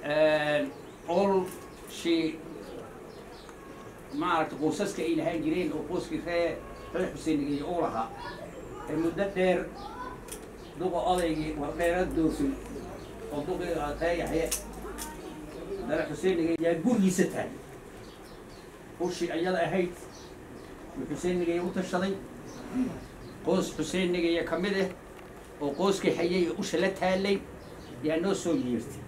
olshii maaragtay qoysaska ay lahaan jireen oo qoyskii ree reer xuseenigeeya uu lahaa ee muddo dheer duqa odaygii wardheera doofin oo duqii ree yaxye reer xuseenigeeyaa gurigiisa tahay ushii ayada ahayd uu xuseenigeeya u tashaday qoys xuseenigeeya ka mid ah oo qoyskii hayay ee usha la taalay yaa noo soo yeertay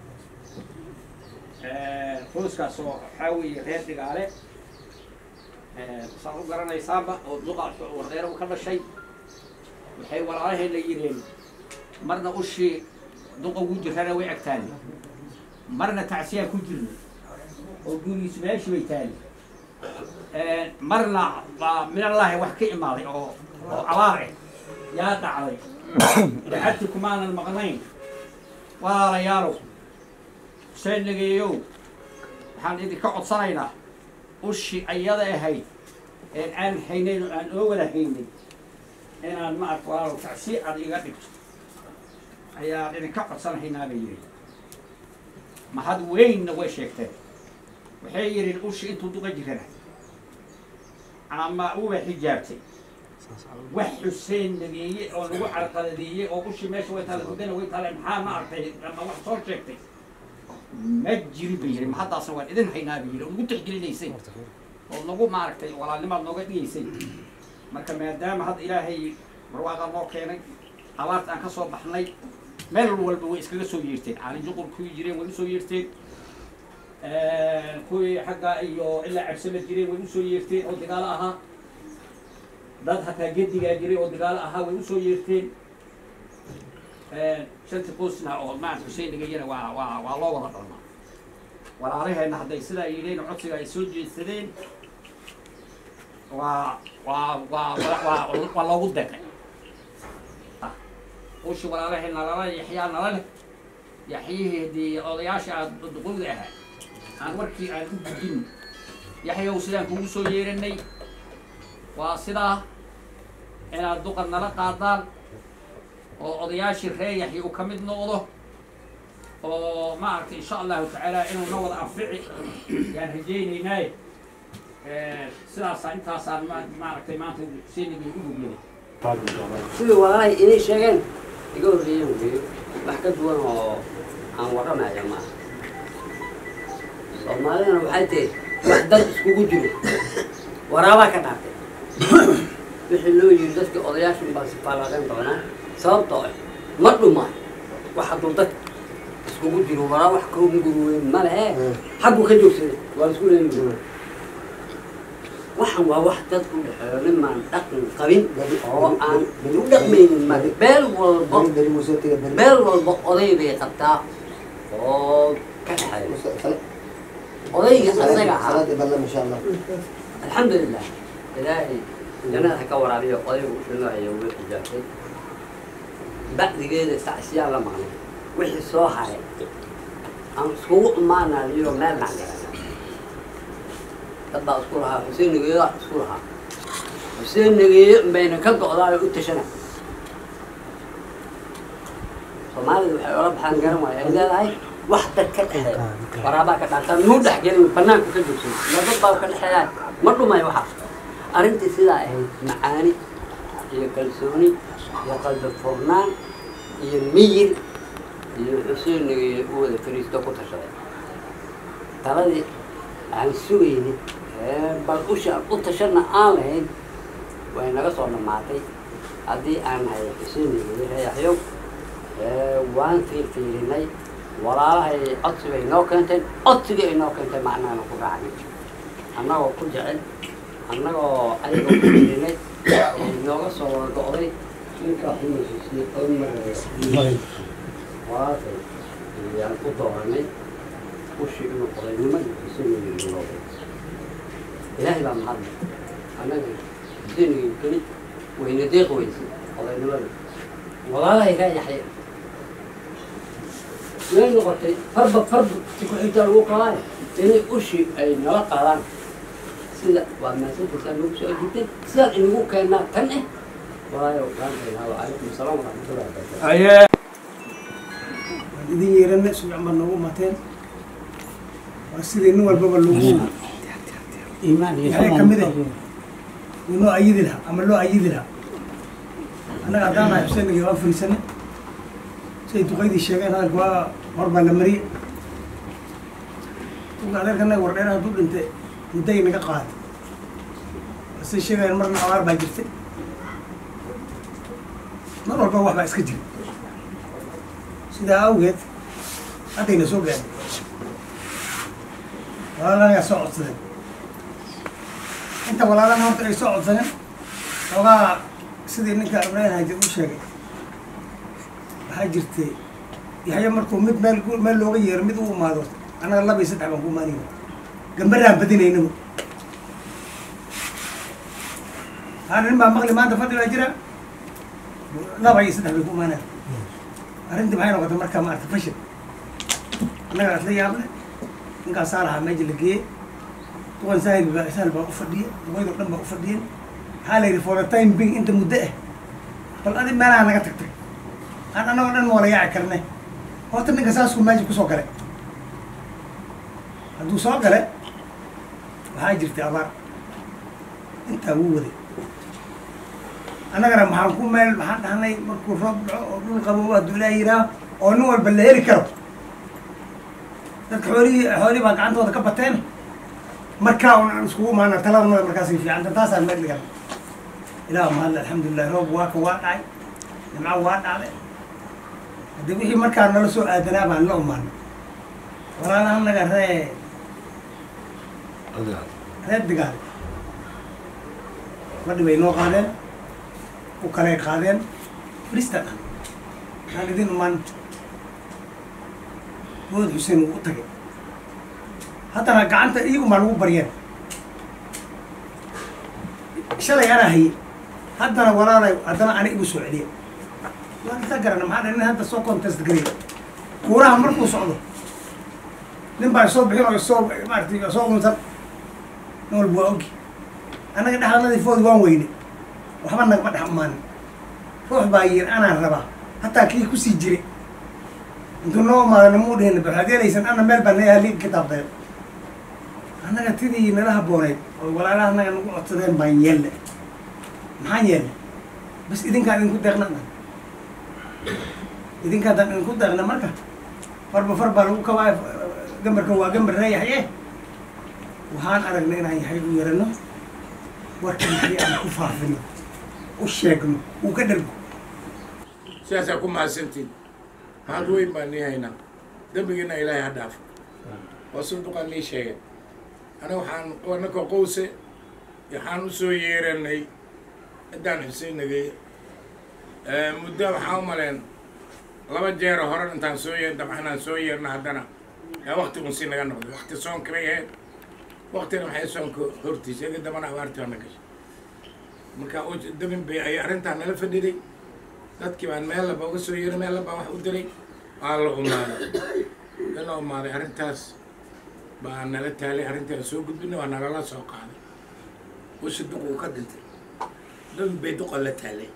qoyskaas oo waxaa weeye reer dhigaale saan u garanaysaaba oo duqa wardeera u ka dhashay waxay walaalaheen la yidheen marna ushii duqa ugu jirana way agtaali marna tacsiyaa ku jirna oo gurigiis meeshii bay taali marna baa minallaahi wax ka imaaday oo oo abaar ah yaa dhacday dacabti kumaanan maqnayn walaalayaalow seenageeyow waxaan idinka codsanaynaa ushi ayada ahayd een aan haynayn oo aan oo wada haynin inaan ma ark walaalow tacsi aad iga dhigto ayaan idinka codsanahaynaa bay yidhi mahad weynna way sheegteen waxay yidhiin ushi intuu duqa jirana ama uba xijaabtay wax xuseen nageeye oo lagu carqaladeeyey oo ushi meesha way taala gudana way taale maxaa ma artay ama wax soo sheegtay ma jirin bay yidhi mahaddaasna waan idin haynaa bay yidhi oo nagu tixgelinaysay oo nagu maaragtay walaalnimaad nooga dhigaysay marka maadaama hadda ilaahay barwaaqa noo keenay abaarta aan ka soo baxnay meel walba way iskaga soo yeerteen caalin juqur kuwii jireen way usoo yeerteen kuwii xagga iyo ilaa cabsama jireen way usoo yeerteen oo dagaalo ahaa dad hataa gedigaa jiray oo dagaalo ahaa way usoo yeerteen shanti qoysna oo maarata xuseen dhigayana waa waa waa loo wada dhalmaa walaalaheenna hadday sidaa yidheen codsiga ay soo jeedsadeen waa waa waa waa waa loogu deqay ushi walaalaheenna lala yaxyaa nala leh yaxyihii hadii odayaasha aad duqowda ahaa aan warkii aan u gudin yaxyow sidaan kugu soo yeeranay waa sidaa inaad duqan nala qaadaan oo odayaashii ree yaxya uu ka mid noqdo oo maaragtay insha allahu tacaala inuu na wada anfici yaan rajaynaynaaye sidaasaa intaasaan ma maaragtay maanta xuseenigii u gudbinay sidii walaalahay inay sheegeen iga horreeyeen weeye wax ka duwan oo aan warramaya ma aha soomaalidana waxay tahay wax dad iskugu jiro waraabaa ka dhaartay wixii loo yiri dadkii odayaashan baa sifaalaaqeen doonaa sababtoo ah ma dhumaan wax hadduu dad iskugu jiro waraa wax kaunguruweyn ma lehe xagguu ka joogsaday waa isku leeyihin waxan waa wax dad u dhexeeyo nimaan dhaqan qabin oo aan u dhaqmaynin ma beel walbo beel walba oday bay qabtaa oo ka dhexeeyo odayga asaga ahaa alxamdulilah ilaahay jannada ha ka waraabiyo odayga u shilaayo way xijaabtay bacdigeeda tacsiyaa la maqnay wixii soo haray aan iskugu imaanayo meel baan garanaa dad baa isku lahaa xuseen nageeyo isku lahaa xuseen nageeyo bayna ka go'daayo u tashana soomaalida waxay ola baxaan garan waayo ay leedahay wax dad ka dhexeeya waraabaa ka dhaartaa nuu dhexgelin banaanka ka joogsan ila dad baa ka dhexeeyaa ma dhumayo waxaas arrintii sidaa ahayd macaani iyo kalsooni iyo qalbi furnaan iyo miyir iyo xuseen nageeyo u wada fariisto ku tashaday taladii aan sugaynin bal usha u tashana aan lahayn way naga soo dhammaatay haddii aan nahay xuseenigii reeyaxyow waan fiirfiirinay walaalahay codsi bay noo keenteen codsigii ay noo keentay macnaana ku raacnay annagoo ku jecel annagoo ayaga ku fiirinay nooga soo wada go'day ninkaa xumasisiyey odmar walaashay ayaan u dooranay ushi inuu odaynimada xuseenigii noo ilaahay baa mahadlay annaga xuseenigii keli wayna deeq weysay odaynimada walaalahay kaa yaxya way noqotay farba farba si ku-xigtaa lagu qaadaay inay ushi ay nala qaadaan sida waa maasantasaa nagu soo ajibtay sidaan inagu keennaa tan eh walaayo gaantaynaa wacalaykum asalaam waraxmatullahi wabarakatu aye idin yeerana sugacan baa noogu mateen waa sidii nin walbaba lagu iimaan iyo Maxay ka mid ah? loo ayidi lahaa ama loo ayidi lahaa annaga haddaan nahay xuseenigi waa fariisane siay duqaydii sheegeen hadalka waa hor baa la mariyey uga adeerkanaga wardheer hadduu dhintay mudday naga qaaday say sheegayaan marna abaar baa jirtay mar walba wax baa iska jira sidaa awgeed haddayna soo gaadhay walaalahayaa soo codsadeen inta walaalaha horta ay soo codsadeen xoogaa sidii ninka ibraahim haajir u sheegay waxaa jirtay yaxya markuu mid meel ku- meel looga yeero mid u imaado annaga laba iyo saddex baan ku imaanayna gambaraan badinaynaba haa nin baa maqli maanta fadhi baa jira laba iyo saddex bay ku imaanaya arrintii maxay noqotay markaa maarata fashil annaga isla yaable ninkaasaa lahaa meesha la geeyey duqan sahil baa sahil baa u fadhiya duqaydoo dhan baa u fadhiyen maxaa la yidhi for the time being inta muddo ah bal adi meelaha naga tagtay aan annagoo dhan wala yaaci karnay horta ninka saasku meesha kusoo galay hadduu soo galay waxaa jirtay abaar intaa wuu waday annagana maxaan ku meel maxaan dhahnay markuu roob dhaco oo dhul qabow hadduu ilaah yidhaah oo nin walba la heli karo dadka xoolihii xoolihii baa gacantooda ka bateen markaa un aan iskugu imaana taladnada markaasay fiicanta taasaan meel dhigan ilaah mahadle alxamdulilah roob waa ka waa dhacay nimco waa dhacday haddii wixii markaa nala soo aadanaa baan la umaanay walaalaha naga ree reer digaal fadhi bay noo qaadeen u kaley qaadeen fristan ah aan idin umaan mood xuseen wuu u tagay haddana gacanta iyagumaa lagu baryeen shalay anaa hayay haddana walaalay haddana ani igu soo celiya waan isa garana maxaa dha nin hadda soo contest garaya kuuraha markuu socdo nin baa soo bixin oo soo maarata soo unsan nin walba waa ogi annaga dhexdanadii food waan weyne waxba nagama dhex umaanin ruux baa yiri anaan rabaa hataa kii kusii jiray intuu noo imaadana muu dhihin waxaad yeelaysan ana meel baa nayaha liig kitaabtayo annaga tidii nala habbooneyd oo walaalaha annaga nagu codsadeen baan yeelle maxaan yeelle bas idinkaan idinku deeqna dhan idinkaadaan idinku deeqna marka farba far baa lagu kabaa gambarkan waa gambar ree yaxye waxaan aragnay inaan yaxay u yarano warka maxay aan ku faafino u sheegno uu ka dhargo sidaasaa ku mahadsantiin mahad weyn baan nii haynaa dembigiina ilaahay ha dhaafo oo sunduqaan nii sheegay aniga waxaan anaka qowse waxaan u soo yeeranay ciddaan xuseynagay muddo waxaan u maleen laba jeero hore intaan soo yeer dabcanaan soo yeerna haddana yaa wakti unsi naga noqday wakti soonka bay ahayd waktina maxay soonka hortiisa iga dambana abaartii baa na gashay marka u- dabin bay ay arrintaa nala fadhiday dadkii baan meel laba uga soo yeeray meel laba wax u diray waa la umaaday la umaaday arrintaas baa nala taalay arrintii aan soo gudbinay waa nalala soo qaaday ushi duq uu ka dhintay dabin bay duqa la taalay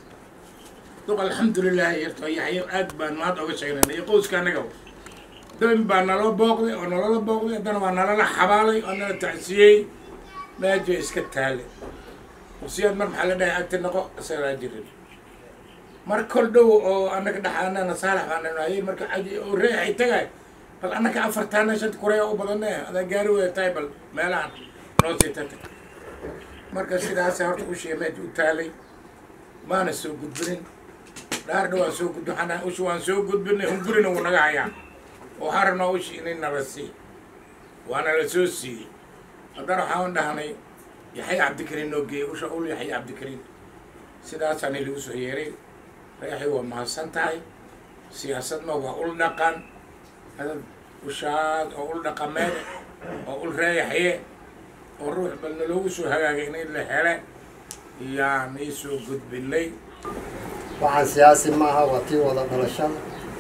duq alxamdulilah yarto yaxyo aad baan mahad oga sheegnay iyo qowska annaga dabin baa naloo booqday oo nalala booqday haddana waa nalala xabaalay oo nala tacsiyey meeja iska taalay wasiyaad mar maxaa la dhahay agti noqo isagaa jirin mar kol dhow oo annaga dhaxaanana saalax baan dhanaayay marka xaji oo reexay tagay bal annaka afartaana shanta kureya u badane adaa gaari waya tahay bal meelahan noo sii tata marka sidaasa horta ushii meesha u taalay maana soo gudbinin dhaardha waan soo gudbin xanaa ushi waan soo gudbinay hungurina wuu naga hayaa waxaan rabnaa ushi inay nala sii waana la soo siiyey haddana waxaan dhahnay yaxya cabdikariin noo geeyey usha ul yaxya cabdikariin sidaasaana lagu soo yeeray reexay waa mahadsan tahay siyaasadna waa ul dhaqan hadad ushaad oo ul dhaqameed oo ul reeyaxye oo ruux bal naloogu soo hagaagay in la hele yaan ii soo gudbinay waxaan siyaasi maaha waa tii wada dhalashada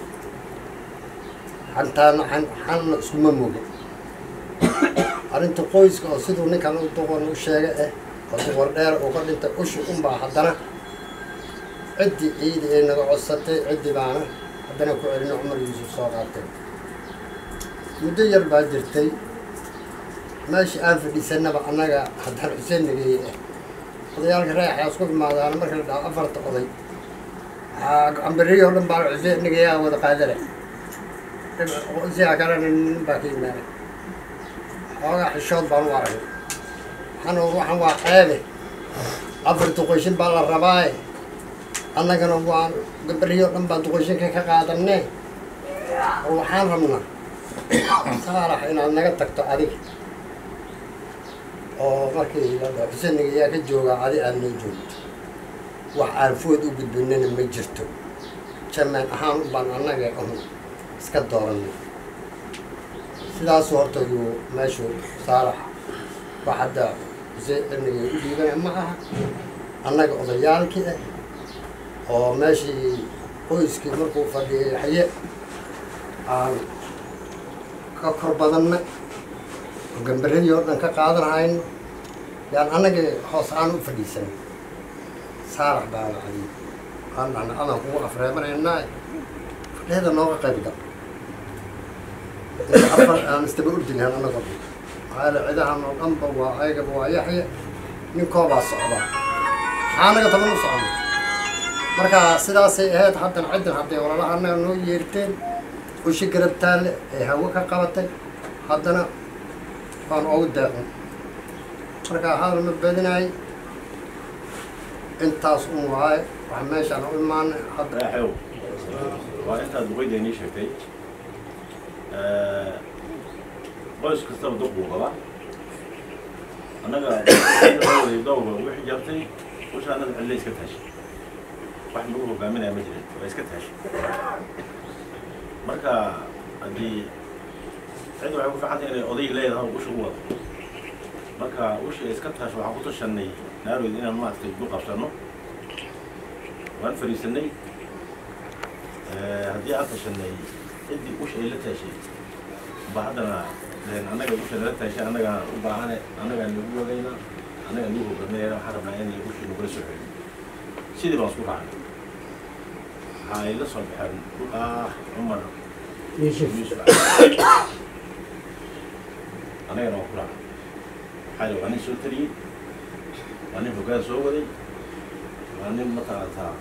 xantaana xan xanna iskuma moga arrinta qoyska oo siduu ninkan u duqan u sheegay eh oo duqar dheer uu ka dhintay ushi unbaa haddana ciddii ciidi ay naga codsatay ciddii baana haddana ku celino cumar yuusuf soo qaatay muddo yar baa jirtay meeshii aan fadhiisanaba annaga haddaan xuseen nageeye ah odayaalka reexaa isku imaadaan marka la dhaho afarta oday ambariyo o dhan baa xuseen nageeyaa wada qaadana siyaa kalena nin baa ka yimaanay xoogaa xishood baan u aragay waxaan waxaan waa ceebe afar duqoyshin baa la rabaaye annagana waan gabariyo dhan baan duqoyshinka ka qaadanee oo waxaan rabnaa saalax inaad naga tagto adiga oo markii la dhaho xuseniga yaa ka joogaa adi aad noo joogto wax aan food u gudbinana ma jirto jamaan ahaan u baan annaga un iska dooranay sidaasu horta yuu meeshu saalax wax hadda xuseen aniga u dhiibana ma aha annaga odayaalkii ah oo meeshii qoyskii markuu fadhiyay xaye aan ka kor badannay oo gambaradii oo dhan ka qaadanhayno yaan annaga hoos aan u fadhiisanay saalax baa la cadiy aan dhahna adaan kugu afreebanaynaa fadhiyada nooga qayb gal inta afar aan istaba ordinahan annagoo dhan maxaa yeele cidahan oo dhanba waa ayagaba waa yaxya ninkoobaa socdaa maxaa naga taban u socona marka sidaasay ahayd haddan ciddan hadday walalaha annaga noo yeerteen ushi garab taalle ee hawo ka qabatay haddana waan oogu daacin marka hadal ma badinaay intaas un waaye waxa meeshaan u imaanay hadda raaxow waa intaad duqeyda inii sheegtay qoys kastaba duq buu qabaa annaga dowga wixii jartay usha annaga cille iska taashay wax lagu hogaaminaya ma jirin waa iska taashay marka haddii cid waxay ku fiicantay inay odayg leedahay usha u wado marka usha iska taasho waxaan ku tashanay naaroyd inaan maaragtay du qabsano waan fariisanay haddii aan tashanay ciddii usha ay la taashay ba haddana deen annaga usha nala taashay annagaan u baahane annagaan nagu wagayna annagaan nagu hogaaminayna waxaan rabnaa in ushii nagula soo celiyo sidii baan isku raacnay waxaa ay la soo baxeen ah cumar yuusuf annagana waan ku raacnay maxaa yidhi waa nin soo taliyey waa nin hoggaan soo waday waa nin mataqaantaa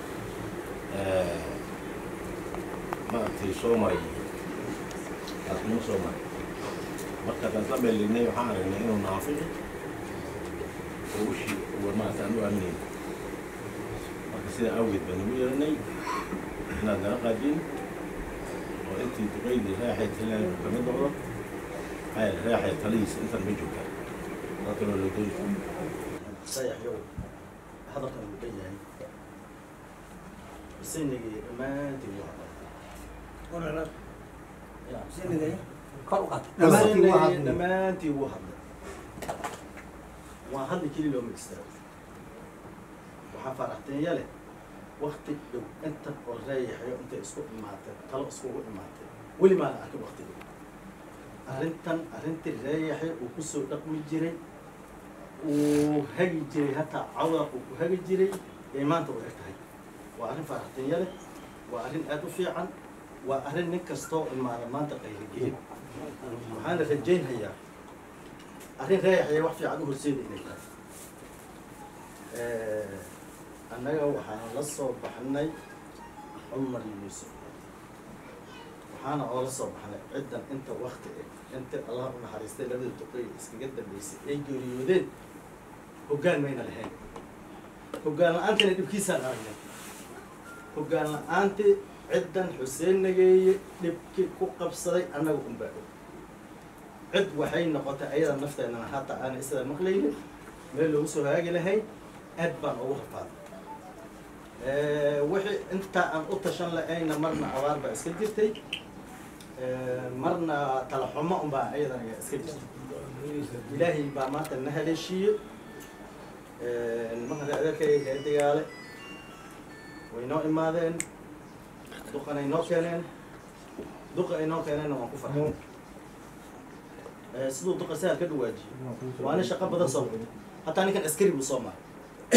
maaragtay soo maray taasnimo soo maray marka haddaan isla meelignay waxaan aragnay inuu naafici oo ushii uwa maarata aan u aaminayn marka sidaa awgeed baan ugu yeeranay inaad nala qaadin oo intii duqaydii raaxay taliyaanu ka mid noqdo maxaa yeele raaxay talihiisa intan ma joogta dad kaloo loo dooni sayaxyow hadalkan uu leeyahay sinigii dhammaantiin waa kor u qaad Dhammaantiin waa hadlay. dhammaantiin wuu hadlay waa hadli keli looma istaago waxaa faaraxteenya leh wakti dhow inta oo reeyaxyo intay isku imaatay talo iskugu imaatay weli maana arkin wakti dhow arrintan arrintii reeyaxyo uu kusoo dhaqmi jiray uu hagi jiray hataa cawda uu ku hagi jiray ee maanta u eg tahay waa arrin faaraxteenya leh waa arrin aada u fiican waa arrin nin kastoo imaada maanta qayrigelin waxaana rajaynhayaa arrin reeyaxaya wax fiican u horseeda inay tahay annaga waxaan la soo baxnay cumar yuusuf waxaana oo la soo baxnay ciddan inta wakti eh inta allah u naxariistay labada duqey iskaga dambeysay ay geeriyoodeen hoggaan mayna lahayn hoggaan la-aantina dhibkiisaan aragnay hoggaan la-aanti ciddan xuseen nageeye dhibkii ku qabsaday annaga unbaa og cid waxay noqotay ayada nafteenana hataa aanay sidaa maqlaynin meel loogu soo haagi lahayn aad baan ugu rafaaday wixii intaa aan u tashan lahayna marna abaar baa iska jirtay marna talaxumo unbaa ayadana iska jirtay ilaahay baa maanta na haleeshiiye nimanka adeerkay heedigaale way noo imaadeen duqanay noo keeneen duqa ay noo keeneenna waan ku farxay siduu duqa sahal ka dhawaajiyey waa nin shaqo badan soo waday hataa ninkan askari buu soo maray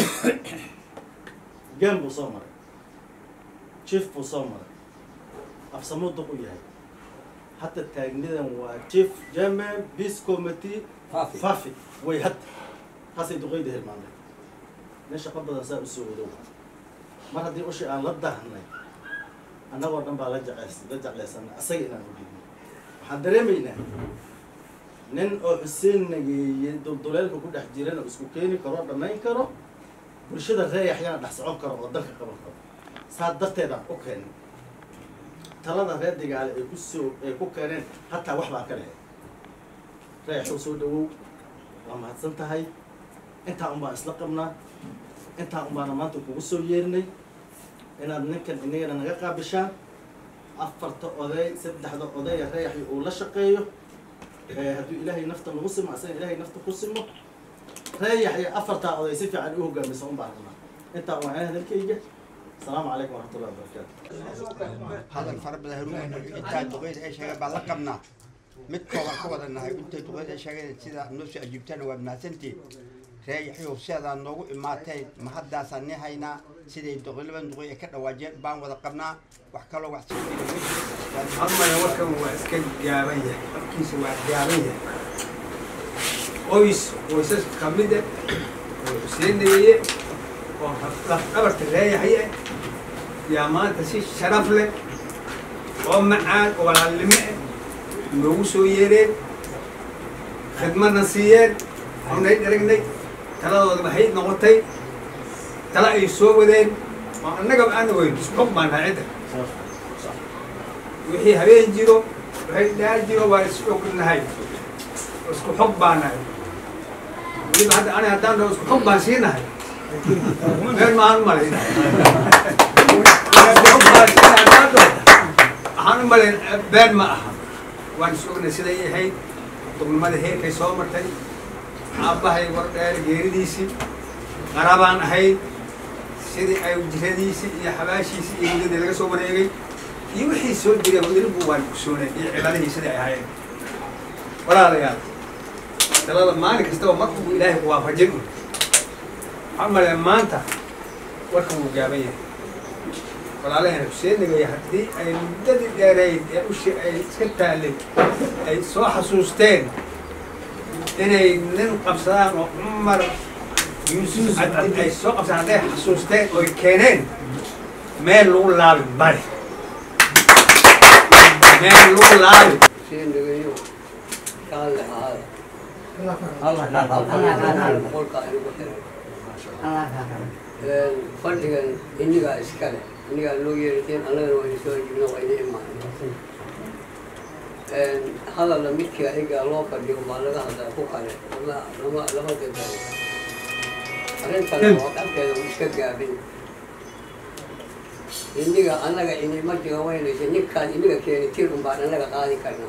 gaan buu soo maray jief buu soo maray afsamuu duq u yahay حتى تاجندا وشيف جامع بيس كوميتي فافي. فافي way had hasay duqeyda hilmaamay nin shaqo badan saa usoo wadow mar haddii ushi aan la dahnay annagoo dhan baa la jeceys la jeclaysanay asaga inaan ugeyno waxaan dareemaynaa nin oo xuseen nageeye dulduleelka ku dhex jirana isku keeni karo dhammayn karo bulshada reeyaxyana dhex socon karo oo dalka qaban karo saa darteedaan u keenay talada reer digaale ay ku soo ay ku keeneen hataa wax baan ka lehay reexuu soo dhawow waa mahadsan tahay intaa un baan isla qabnaa intaa un baana maanta kugu soo yeerinay inaad ninkan inagana naga qaabishaan afarta oday saddexda oday ee reexi uu la shaqeeyo ee hadduu ilaahay nafta nagu simo asaga ilaahay nafta ku simo reeyax iyo afartaa oday si fiican u hogaamisa un baan rabnaa intaa un waa hadalkayga asalaamu calaykum waraxmatullahi wabarakaatu hadal fara badan haruun intaa duqeyda ay sheegeen baan la qabnaa mid kooban ka wada nahay intay duqeyda ay sheegeen sida noo soo ajiibtana waa mahadsantiin reeyaxyow sidaad noogu imaateen ma haddaasaan ni haynaa siday duqeylaban duqey ay ka dhawaajeen baan wada qabnaa wax kaloo wax sii jira ma jiro amaya warkan waa iska gaaban yahay afkiisa waa gaaban yahay qoys qoysas ka mid ah oo xuseen nageeye oo lafdhabarta reeyaxye yaa maanta si sharaf leh oo macaan oo walaalnimo ah noogu soo yeereen khidmadna siiyeen xunay dharagnay taladooda waxay noqotay tala ay soo wadeen oo annagaba aana weyn isxog baan nahay cidda wixii habeen jiro waxay dhaar jiro waa is ognahay isku xog baan nahay weliba hadda ani haddaan dhaho isku xog baan siinahay meel maahan malay waxaan u malayn been ma aha waan is ognay siday ahayd dugnimada heerkay soo martay aabbahay war dheer geeridiisii qarabaan ahayd sidii ay jiradiisii iyo xabaashiisii iyo muddadii laga soo wareegay iyo wixii soo jiray wadilibu waan kusoonay iyo ciladihii sidai ay ahaayeen walaalayaal talada maalin kastaba mar uu ilaahay ku waafajin un waxaan malaya maanta warkan wuu gaaban yahay walaalahayna xuseen nagaya haddii ay muddadii dheereyd ee ushi ay iska taallay ay soo xasuusteen inay nin qabsadaan oo cumar yuusuf cabdi ay soo qabsadaan hadday xasuusteen oy keeneen meel lagu laabi male meel lagu laabi seen dhageeyo kaalle ahaada boqolka inugu xiray fadhigan inigaa iskale inigaa loo yeerateen annagana wayna soo ajibna waa ina imaanay hadalla midkii ayagaa loo fadhiyo baa laga hadlaa ku kale lama lama lama gadaro arrintan oo dhankeeda uu iska gaabin iniga annaga inima jiga weynaysa ninkaan iniga keeni tir un baan annaga qaadi karnaa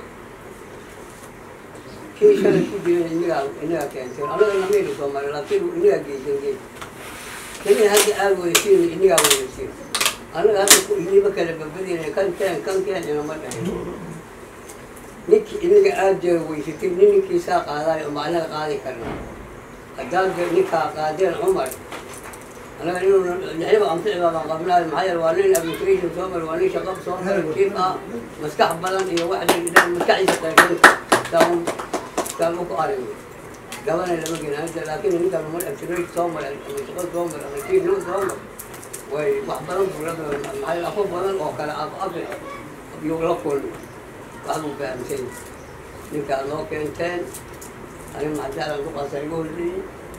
kii shalay ku jiran inigaa iniga keenteen annaga namayna soo maray laakiin iniga geysan geey keliya hadda aad wadasiin inigaa wadasiin annaga hadda ku inima kala babadina kan keen kan keen inama dhahin ninkii iniga aad jeega weysatay nin ninkiisaa qaadaay uma annaga qaadi karnaa haddaad de ninkaa qaadeen cumar annaga inuu lixdaba amsicbaa baan qabnaa maxaa yeele waa nin administration soo maray waa nin shaqo soo maray jiif ah maskax badan iyo wax maskaxdiisa qaybinta saan saan u ku aragay gabana lama gena laakiin ninkan umar administration soo maray ama shaqo soo maray ama jiif nin soo maray way wax badan buu la maxaa yeele afo badan oo kale af af iyo la kulmi wax buu fahamsan ninkaa noo keenteen ani macdaalan ku qasay igu horreeyey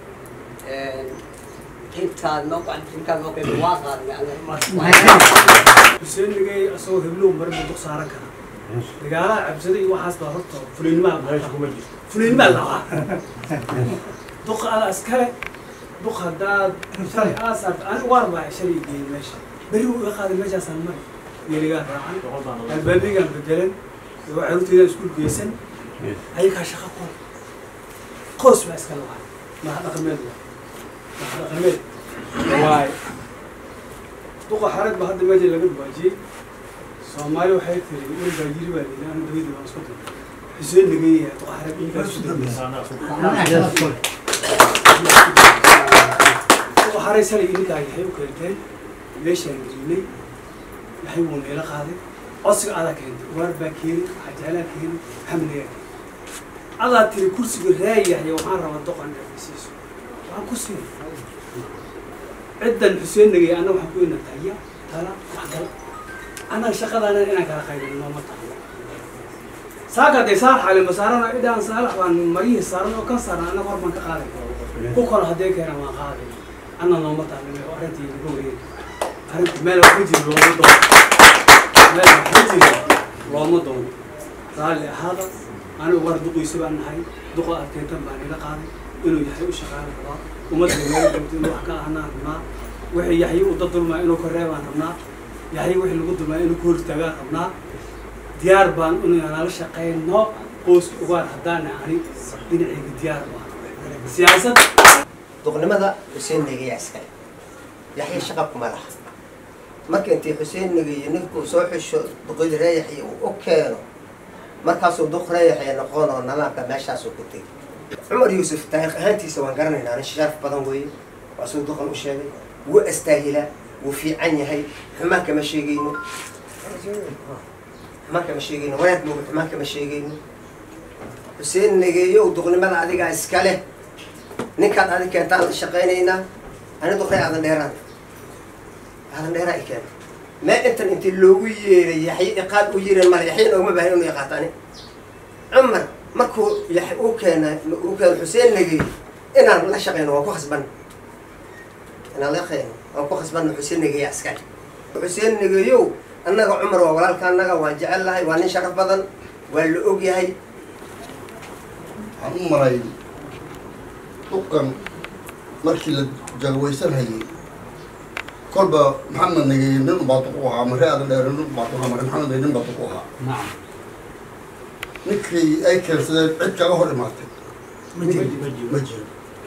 intaad noo intaad noo keentay waa qaadnay xuseen nagay asagoo heblow mar buu duq saaran karaa dagaalaha cabsada iyo waxaas baa horta fulaynimaa fulaynimaa labaa duqa ada askale duq haddaad shalay aa saarta ani waar baa shalay geeyey meesha beri wuu iga qaaday meeshaasaan mari geeligaan raacan albaabigaan bedelan iyo caruurteedaan iskuul geysan ayagaa shaqa qool qoos baa iska labaa maha dhaqameed waa maha dhaqameed waay duqa xarag ba hadda meesha laga dhawaajiyey soomaali waxay tiri in baa yiri baa layidhi ana dawladii baan isku diri xuseen nageeya duqa xarag inkaas ku duqa xaray salay idinkaa yahay u keenteen meeshaan gelinay waxay wuu neela qaaday codsiga adaa keentay waar baa keeni xajaalaa keeni xamligaa keeni adaa tiri kursiga raayahya waxaan rabaa doqon siiso waxaan ku siin ciddan xuseen nagay anna waxaan ku ina taya tala waxgal annaga shaqadaana inaan kala qaybin nooma tahay saaka dee saar xali masaarana idaan saalax baan marihii saaran oo kan saaran annaga hor baan ka qaaday ku kalo haddee keena waan qaaday anna nooma tahay arrintii laga wareegi arrinta meel wax ku jiro looma doono meel wax ku jiro looma doono raalli ahaada anigu war duquysi baan nahay duqa aad keentan baan ila qaaday inuu yaxya u shaqaala rabaa ummadda meel joogto inuu wax ka ahnaan rabnaa wixii yaxya u dadulmaa inuu ka reebaan rabnaa yaxya wixii lagu dulmaa inuu ka hortaagaan rabnaa diyaar baan inuu nala shaqeyno qoyska ugaar haddaana ani dhinacayga diyaar baan siyaasad duqnimada xuseen negeya iskale yaxya shaqa kuma laha marka intii xuseen negeyo ninkuu soo xisho duqyada reeyaxya uu u keeno markaasuu duq reeyaxya noqonoo nadaamka meeshaasuu ku tegay cumar yuusuf taariikh ahaantiisa waan garanaynaa nin sharaf badan weeye waa siduu duqan u sheegay wuu astaahilaa wuu fiican yahay xumaan kama sheegayno xumaan kama sheegayno wanaag mooga xumaan kama sheegayno xuseen negeeyow duqnimada adigaa iska leh ninkaad adig keentaan la shaqaynaynaa ani duqray aadan dheeraan aadan dheeraa i keena mee intan intii loogu yeeray yaxye iqaad u yiran male yaxye noogma baahan inuu iqaato ani cumar markuu yax uu keena uu keeno xuseen negeey inaan la shaqayno waan ku khasban inaan la shaqayno waan ku khasbanno xuseen negeeya iskale xuseen negeeyow annaga cumar waa walaalka annaga waan jecel lahay waa nin sharaf badan waa la og yahay waxaan u maray duqan markii la jalwaysanhayay kolba maxamed negeeye nin baa duq u ahaa mare aadan dheere nin baa duq ahaa mare maxamed negeeye nin baa duq u ahaa ninkii ay keensadeen cid kaga hor imaatay ma jiro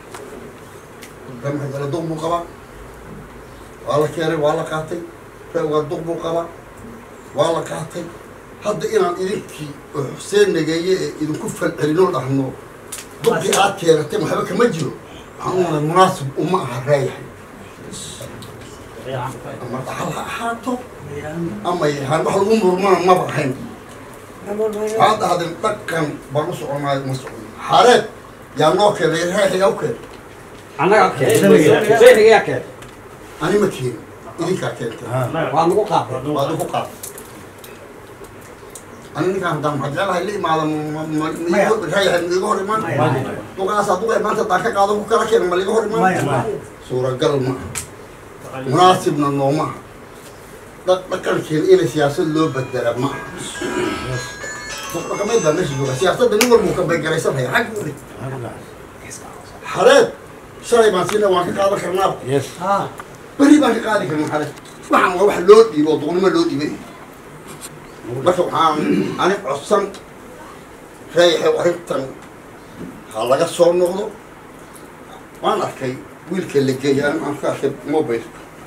maxay kale duq buu qabaa waa la keenay waa la qaatay waa duq buu qabaa waa la qaatay hadda inaan idinkii oo xuseen negeeye ee idinku falcelinoo dhahno duqii aad keenatay waxba kama jiro waxaan u malay munaasib uma aha raayahay ama dhaxal ha ahaato ama yahaan wax lagu murmana maba ahayn waxaad dhahdeen dhaqan baan u soconaayo ma socon xareed yaa noo keenay raayahay u keenay annaga xuseen keen ani ma keenin idinkaa keentay waa nagu qaaday waad ugu qaatay ani ninkaan haddaan maxaa jecelahay la imaada raayahay ma iga hor imaan duqaasaa duqay maanta haddaan ka qaado ku kala keena ma liga hor imaan suuragal ma aha munaasibna nooma aha dha- dhaqankeena inay siyaasad loo bedela ma aha duq dhaqameed baa meesha jooga siyaasadda nin walbuu ka baygaraysanaya xaggi u dhig xareed shalay baan siina waan ka qaadan karnaaba beri baan ka qaadi karnaa xareed waxaan waa wax loo dhiibo oo duqnimo loo dhiibay marka waxaan ani codsan reeyahay arrintan ha laga soo noqdo waan arkay wiilka la geeyay ani aan ka arkay mobile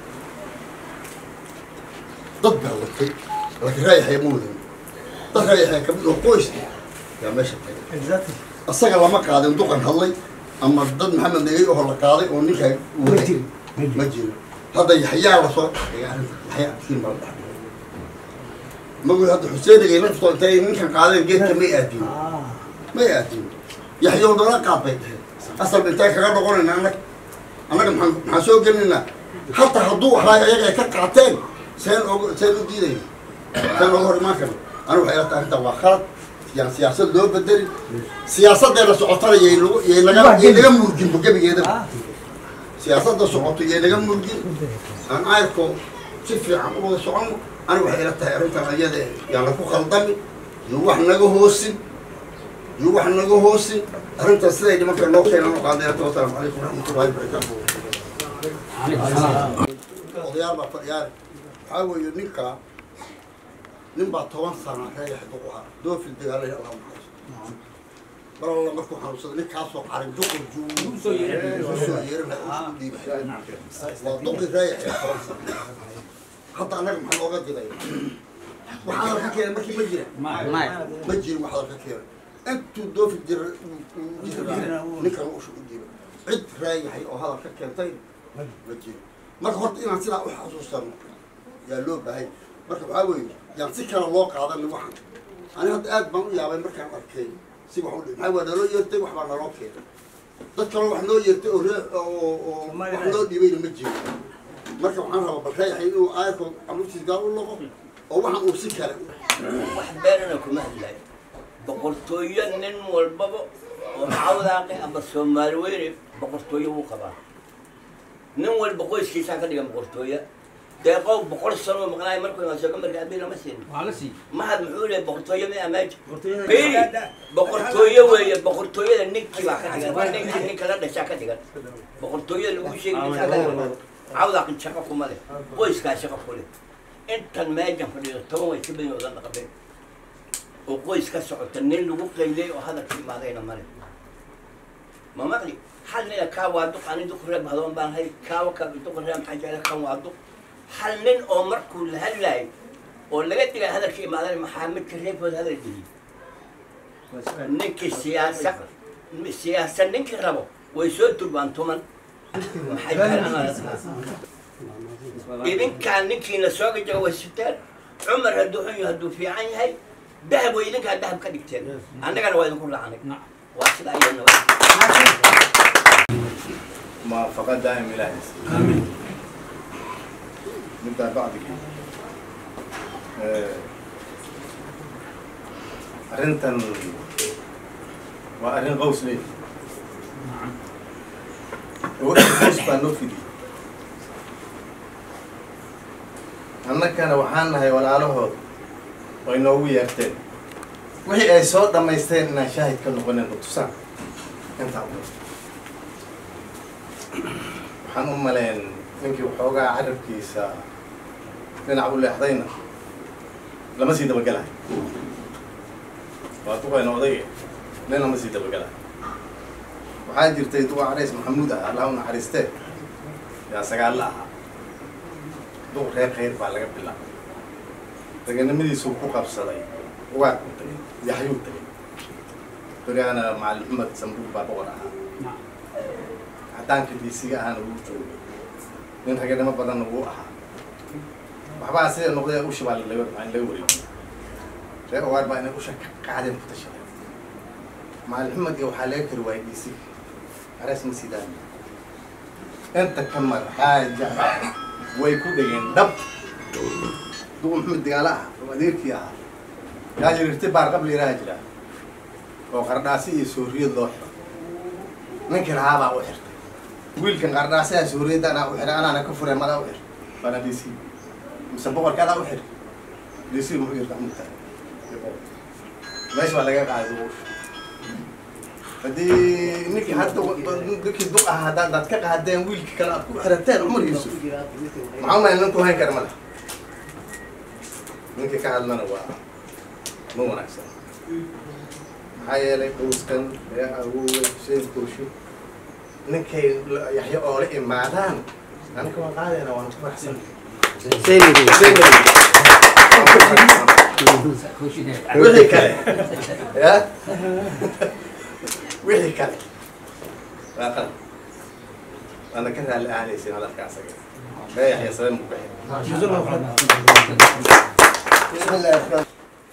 dad baa watay laakiin reeyahay ma wadan dad reeyahay kamid oo qoys yaa meesha tagay asaga lama qaadin duqan hadlay ama dad maxamed negay oo la qaaday oo ninkaa waday ma jiro hadda yaxyaa lasoo dhigay arrinta yaxyaa siin baa la dhaxay magu hadda xuseen negay naftoo intay ninkan qaadeen geedka may aadin may aadin yaxyow nala qaad bay dhaheen asal intay kaga noqonayna anag annaga maxaan maxaan soo gelinaynaa hataa hadduu ahaay ayaga ay ka qaateen seen og seen u diidayna seen oga hor imaan karna anigu waxay ila tahay arrintan waa khalad yaan siyaasad loo bedelin siyaasaddeena socotana yay lagu yay naga yay naga murginba gebigeedaba siyaasadda socoto yay naga murgin aan ayrko si fiican u wada soconno anigu waxay ila tahay arrintan ayada yaan laku khaldami iyo wax naga hoosin iyo wax naga hoosin arrintan siday nimanka loo keenan oo qaadayata wasalaamu calaykum waraxmatullahi wabarakaatu odayaal baa fadhiyaane waxaa weeye ninkaa nin baa toban sana reeyax duq ahaa doofil dagaalay allah maxayso mar alla markuu xanuunsaday ninkaasoo qarin duqur juu soo yeerin lahaa u dhiibay waa duqi reeyax ee toban sana hadda annaga maxaa looga diday wax hadal ka keenay markii ma jira ma jirin wax hadal ka keenay intuu doofi jira jira ninkan usha u dhiibay cid reeyahay oo hadal ka keentay ma jiro marka horta inaan sidaa u xasuusano yaa loo baahay marka waxaa weeye yaan si kale loo qaadan waxan ani hadda aad baan u yaabay markaan arkay si wax u dhi maxaa waa naloo yeertay wax baa naloo keenay dad kaloo wax noo yeertay oo ree oo oo wax noo dhibayna ma jiro marka waxaan rabaa bal reeyahay inuu aayarko caruurtiis gaal u noqo oo waxaan uu si kale wax beerana kuma hadlayo boqortooyo nin walbaba oo cawdaaqe ama soomaali weyne boqortooyo wuu qabaa nin walba qoyskiisaa ka dhigan boqortooyo deeqow boqol sano maqnaay markuu imaa sooga marka abiil lama siin mahad muxuu leeyahay boqortooyo ma amaaji beri boqortooyo weeye boqortooyada ninkii baa ka dhigan ninkii ninka la dhashaa ka dhigan boqortooyada lagu sheegi ninkaa ka dhigan cawdaaqin shaqo kuma leh qoyskaa shaqo ku leh intan meejan fadhiyo toban way ka badan odan dhaqabeen oo qoys ka socota nin lagu qaylay oo hadalka imaadayna male ma maqli hal nina kaa waa duq ani duq reeb hadoon baan hay kaawa ka duq reeb maxaa jecla kan waa duq hal nin oo markuu la hadlaayay oo laga dhigay hadalka imaaday maxaa midka reebkooda hadal geliyay ninkii siyaasa siyaasa ninkii rabo way soo turbaan tuman maxay jeclaan idinkaa ninkiina sooga jaga way siteen cumar hadduu xun yahay hadduu fiican yahay dahab way idinkaa dahab ka dhigteen annagana waa idinku raacnay waa sidaa iyadna موافقة دائم إلهي آمين نبدأ بعد كده أرنتن وأرن غوص لي وقت غوص بانوفي دي annakana waxaan nahay walaalahood oo inoogu yeerteen wixii ay soo dhammaysteen inaan shaahid ka noqonin tusaan intaa waxaan u maleen ninkii waxoogaa carabkiisa dhinac u leexdayna lama sii dabagelahay waa duqayna odayga nin lama sii dabagelahay waxaa jirtay duqa carays maxamuud ah allah u naxariistee yaa sagaalla ahaa duq reer khayr baa laga bilaabay raganimadiisuu ku qabsaday ugaad ku tagay yaxyuu tagay berigaana macalin maxamed sambuul baa boqor ahaa cadaanka diisiga ahana wuu joogay nin raganimo badanna wuu ahaa waxbaa sida noqday ushi baa laga laga wareegay reer ogaar baa inay usha ka qaadeen ku tashadeen macalin maxamed iyo waxaa laga kari waayay diisiga arees ma sidaan inta ka mar xaaja way ku dhegeen dhab duqu maxamed digaala ah oo adeerkii ahaa yaa jirirti baar qabli iraha jira oo qardhaasi iyo sooriyad loo xiro ninkii lahaa baa u xirtay wiilkan qardhaasiha sooriyadda anaa u xiray anaana ka furay madaa u xir baana d c mise boqorka adaa u xir d c muxuu yirta mugta meesha baa laga qaaday duqu haddii ninkii hadda ninkii duq ah haddaad daad ka qaadeen wiilkii kale aad ku xirateen cumar yuusuf maxaa umahay ninku hayn kara ma leh ninkii ka hadlana waa ma wanaagsan maxaa yeelay qoyskan ee awoowe xuseen koosho ninkay yaxyo oo la imaadaan anaka waan qaadayna waan ku faraxsan wixii kale ya wixii kale waa qalad waana ka raalli ahanaysin hadalka asaga ee yaxya sabeen buu bixi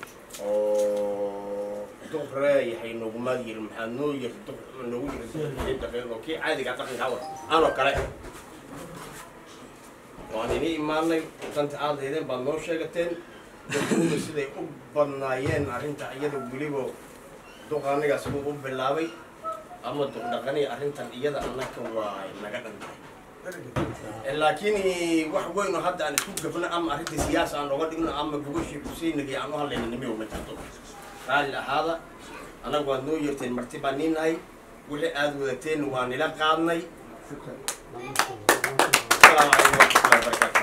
oo duq reeyahay noguma yiri maxaa noo yiri duq noogu yiri daqiiqo kii caadiga dhaqanka awa anoo kale waan ini imaanay danta aad leedeen baad noo sheegateen dadkuuna siday u badnaayeen arrinta iyada weliba duq anigaas buu u bilaabay ama duq dhaqani arrintan iyada annaka waa naga dhantahay laakiin wax weyn oo hadda aan isku gafno ama arrinta siyaasa aan oga dhigno ama gogashii kusiinagi aan u hadlayna nimiyo ma jirto raalli ahaada annagu waad noo yeerteen marti baan niin nahay wixii aad wadateen waa nila qaadnay asalaamu calaykum waraxmatullahi wabarakaatu